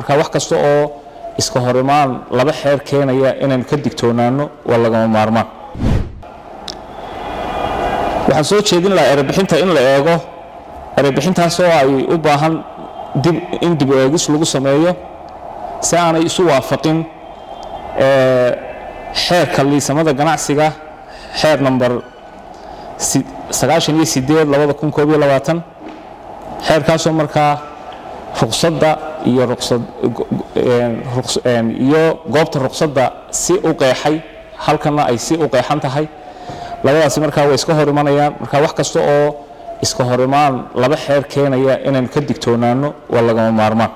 marka wax kasta oo iska horimaan laba xeer keenaya inaynu ka digtoonaano waa lagama maarmaan waxaan soo jeedin lahaa erebixinta in la eego erebixintaasoo ay u baahan dib in dib eegis lagu sameeyo si aanay isu waafaqin xeerka liisamada ganacsiga xeer number sagaashan iyo sideed labada kun koob iyo labaatan xeerkaasoo markaa ruqsadda iyo ruqsad iyo goobta ruqsadda si u qeexay halkanna ay si u qeexan tahay labadaasi markaa way iska hor imanayaan marka wax kasta oo iska hor imaan laba xeer keenaya inaynu ka digtoonaano waa lagama maarmaan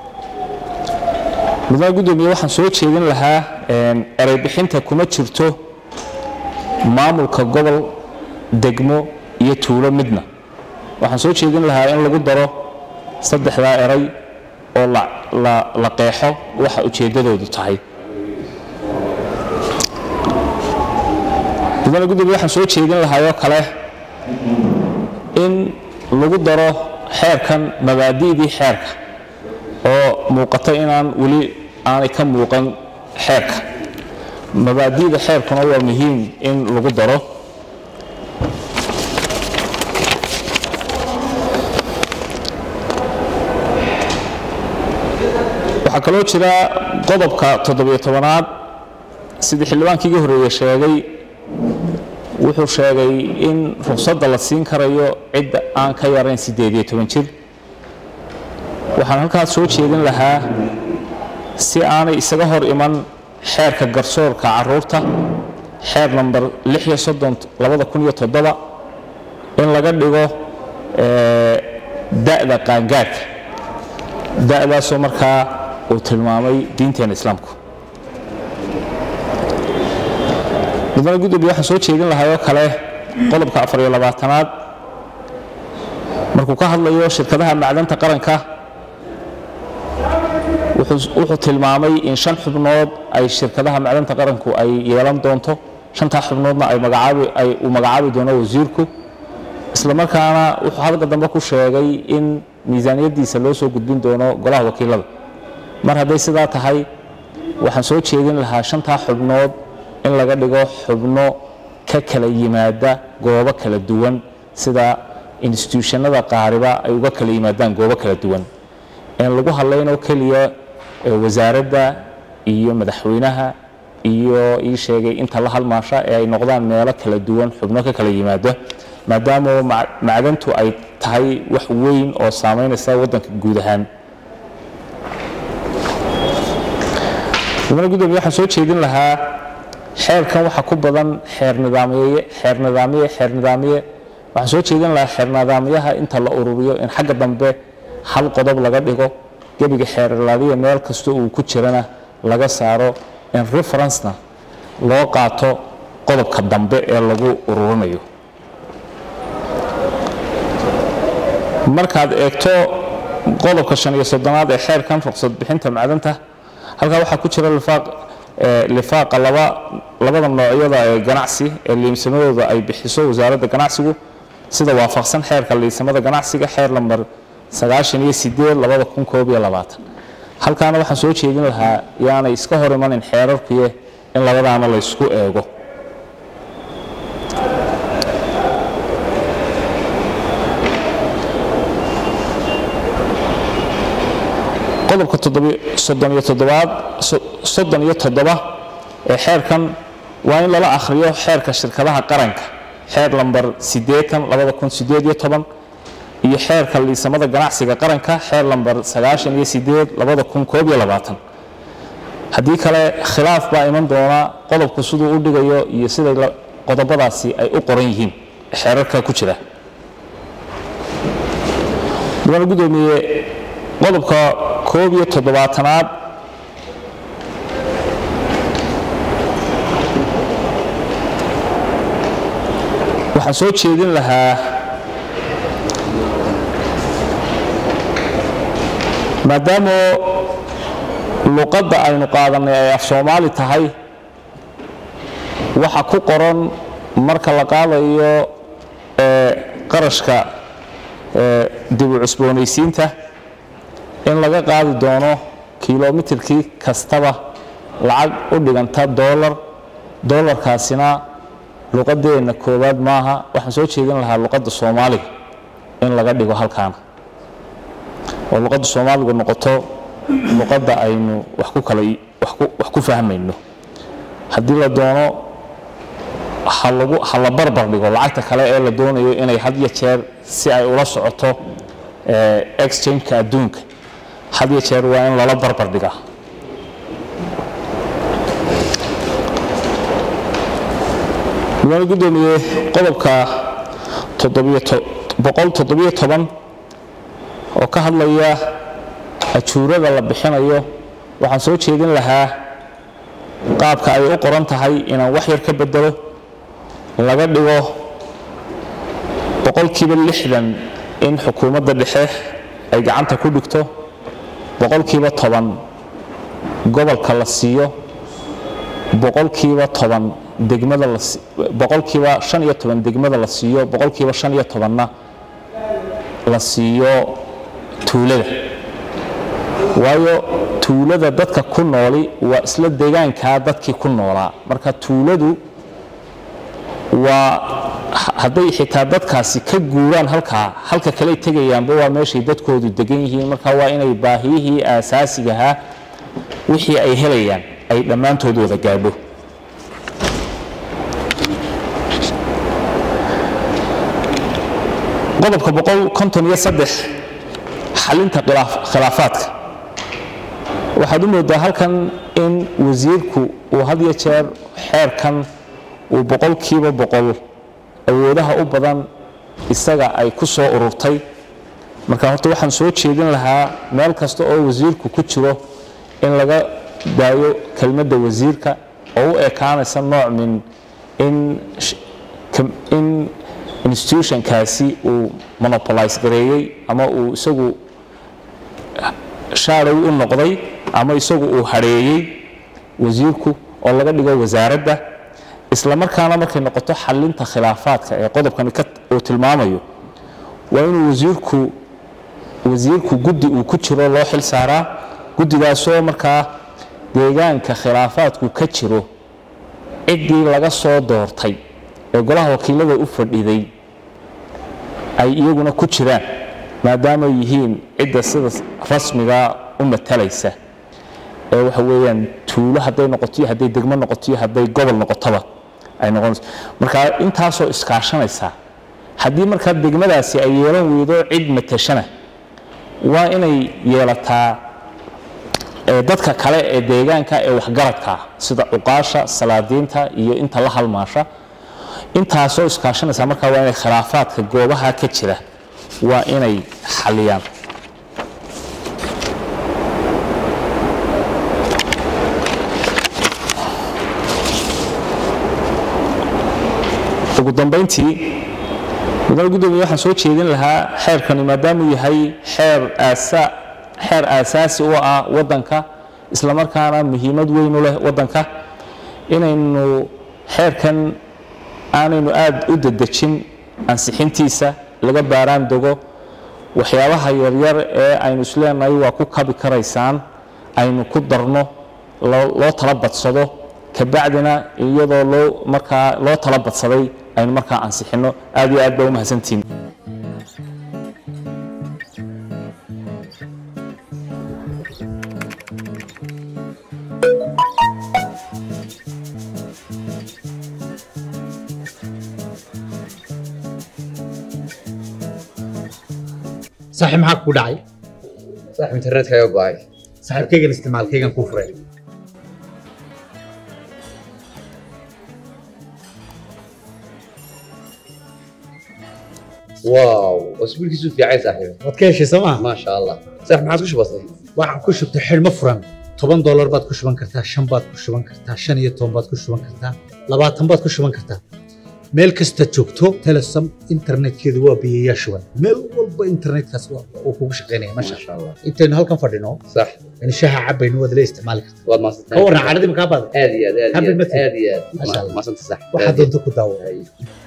mudane guddoomiye waxaan soo jeedin lahaa ereybixinta kuma jirto maamulka gobol degmo iyo tuulo midna waxaan soo jeedin lahaa in lagu daro saddexdaa eray oo la qeexo waxa ujeeddadoodu tahay mudane gudoomiye waxaan soo jeedin lahaayoo kale in lagu daro xeerkan mabaadi'dii xeerka oo muuqata inaan weli aanay ka muuqan xeerka mabaadi'da xeerkuna waa muhiim in lagu daro waxaa kaloo jira qodobka toddobiyo tobanaad sidii xildhibaankii ga horreeye sheegay wuxuu sheegay in ruqsadda la siin karayo cidda aan ka yarayn siddeed iyo toban jir waxaan halkaas soo jeedin lahaa si aanay isaga hor iman xeerka garsoorka caruurta xeer namber lix iyo soddon labada kun iyo toddoba in laga dhigo da'da qaangaarka da'daasoo markaa uu tilmaamay diinteena islaamku mudane gudoomiye waxaan soo jeedin lahaayoo kale qodobka afar iyo labaatanaad markuu ka hadlayo shirkadaha macdanta qaranka wuxuu tilmaamay in shan xubnood ay shirkadaha macdanta qaranku ay yeelan doonto shantaa xubnoodna uu magacaabi doono wasiirku isla markaana wuxuu halka dambe ku sheegay in miisaaniyaddiisa loo soo gudbin doono golaha wakiilada mar hadday sidaa tahay waxaan soo jeedin lahaa shantaa xubnood in laga dhigo xubno ka kala yimaada goobo kala duwan sida instituushannada qaariba ay uga kala yimaadaan goobo kala duwan in lagu hadlaynoo keliya wasaaradda iyo madaxweynaha iyo ii sheegay inta la halmaasha ee ay noqdaan meelo kala duwan xubno ka kala yimaada maadaama macdantu ay tahay wax weyn oo saamaynaysa waddanka guud ahaan mudane gudoomiye waxaan soo jeedin lahaa xeerkan waxaa ku badan xeer nidaamyeye xeer nidaamiye xeer nidaamiye waxaan soo jeedin lahaa xeer nidaamyaha inta la ururiyo in xagga dambe hal qodob laga dhigo gebiga xeerlaadiya meel kasta uu ku jirana laga saaro in referencena loo qaato qodobka dambe ee lagu ururinayo markaad eegto qodobka shan iyo soddonaad ee xeerkan ruqsad bixinta macdanta halkaa waxaa ku jira lifaaq lifaaqa labada noocyada ee ganacsi ee liimsamadooda ay bixiso wasaaradda ganacsigu sida waafaqsan xeerka liisamada ganacsiga xeer lamber sagaashan iyo sideed labada kun koob iyo labaatan halkaana waxaan soo jeedin lahaa yaanay iska hor imanin xeerarkuye in labadaana laysku eego qodobka soddon iyo toddobaad soddon iyo toddoba ee xeerkan waa in lala akhriyo xeerka shirkadaha qaranka xeer lamber siddeetan labada kun siddeed iyo toban iyo xeerka liisamada ganacsiga qaranka xeer lamber sagaashan iyo sideed labada kun koob iyo labaatan haddii kale khilaaf baa iman doona qodobku siduu u dhigayo iyo siday qodobadaasi ay u qoran yihiin xeerarka ku jira mudane gudoomiye qodobka koob iyo toddobaatanaad waxaan soo jeedin lahaa maadaama luqadda aynu qaadanay ay af soomaali tahay waxa ku qoran marka la qaadayo qarashka dib u cusboonaysiinta in laga qaadi doono kilomitirkii kastaba lacag u dhiganta doolar doolarkaasina luqadeenna koowaad maaha waxaan soo jeedin lahaa luqadda soomaaliga in laga dhigo halkaana oo luqadda soomaaligu noqoto luqadda aynu wax ku kala wax ku fahmayno haddii la doono ha lagu ha la barbar dhigo lacagta kale ee la doonayo inay had iyo jeer si ay ula socoto exchange-ka adduunka had iyo jeer waa in lala barbar dhigaa mudane guddoomiye qodobka boqol toddobiyo toban oo ka hadlaya ajuurada la bixinayo waxaan soo jeedin lahaa qaabka ay u qoran tahay inaan wax yar ka bedelo laga dhigo boqolkiiba lixdan in xukuumadda dhexe ay gacanta ku dhigto boqolkiiba toban gobolka la siiyo boqolkiiba toban degmada boqolkiiba shan iyo toban degmada la siiyo boqolkiiba shan iyo tobanna la siiyo tuulada waayo tuulada dadka ku nooli waa isla deegaankaa dadkii ku noolaa marka tuuladu waa hadday xitaa dadkaasi ka guuraan halkaa halka kaley tegayaanba waa meeshay dadkoodu degan yihiin marka waa inay baahiyihii aasaasigahaa wixii ay helayaan ay dhammaantood wada gaadho qodobka boqol konton iyo saddex xalinta khilaafaadka waxaad u moodaa halkan in wasiirku uu had iyo jeer xeerkan uu boqolkiiba boqol awoodaha u badan isaga ay ku soo ururtay marka horta waxaan soo jeedin lahaa meel kasta oo wasiirku ku jiro in laga daayo kelmadda wasiirka oo u ekaanaysa nooc min in in institutionkaasi uu monopolize gareeyey ama uu isagu shaarow u noqday ama isagu uu hadheeyey wasiirku oo laga dhigo wasaaradda isla markaana markay noqoto xalinta khilaafaadka ee qodobkani uu tilmaamayo waa inuu wasiirku wasiirku guddi uu ku jiro loo xil saaraa guddigaasoo markaa deegaanka khilaafaadku ka jiro ciddii laga soo doortay ee golaha wakiilada u fadhiday ay iyaguna ku jiraan maadaama yihiin cidda sida rasmiga u matalaysa ee waxa weeyaan tuulo hadday noqoto iyo hadday degmo noqoto iyo hadday gobol noqotoba ay noqonayso marka intaasoo iskaashanaysa haddii markaa degmadaasi ay yeelan weydo cid matashana waa inay yeelataa dadka kale ee deegaanka ee waxgaradka sida cuqaasha salaadiinta iyo inta la halmaasha intaasoo iskaashanaysa markaa waa inay khilaafaadka goobaha ka jira waa inay xaliyaan ugu dambayntii mudane guddoomiye waxaan soo jeedin lahaa xeerkani maadaamuu yahay xeer aasa xeer aasaasi u ah waddanka isla markaana muhiimad weyn u leh waddanka inaynu xeerkan aanaynu aad u dedejin ansixintiisa laga baaraan dego waxyaabaha yaryar ee aynu isleenahay waa ku kabi karaysaan aynu ku darno loo tala badsado kabacdina iyadoo loo markaa loo tala badsaday aynu markaa ansixinno aad iyo aad baa u mahadsantihin saaxiib maxaa ku dhacay saaxiib internetka ayaa go'ay saaxiibkaygan isticmaalkaygan kuu furay waaw wasbiilkiisu fiicay saaxiib waad ka heshay sooma maasha allah saaxiib maxaad ku shubatay waxaan ku shubtay xidhmo furan toban doolar baad ku shuban kartaa shan baad ku shuban kartaa shan iyo toban baad ku shuban kartaa labaatan baad ku shuban kartaa meel kasta joogto telesom internetkeedu waa biyayaa shuban meel walba internetkaas uu kugu shaqaynaya masha maasha allah intaynu halkan fadhino sax yani shaaha cabaynu waad la isticmaali kartaa waad maasantay ka warran caadadii makaa baada aad iyo aad aad iyo Happy aad birthday. aad iyo Masha aad Allah. maasanta sax waxaad doonto ku daawo Ay.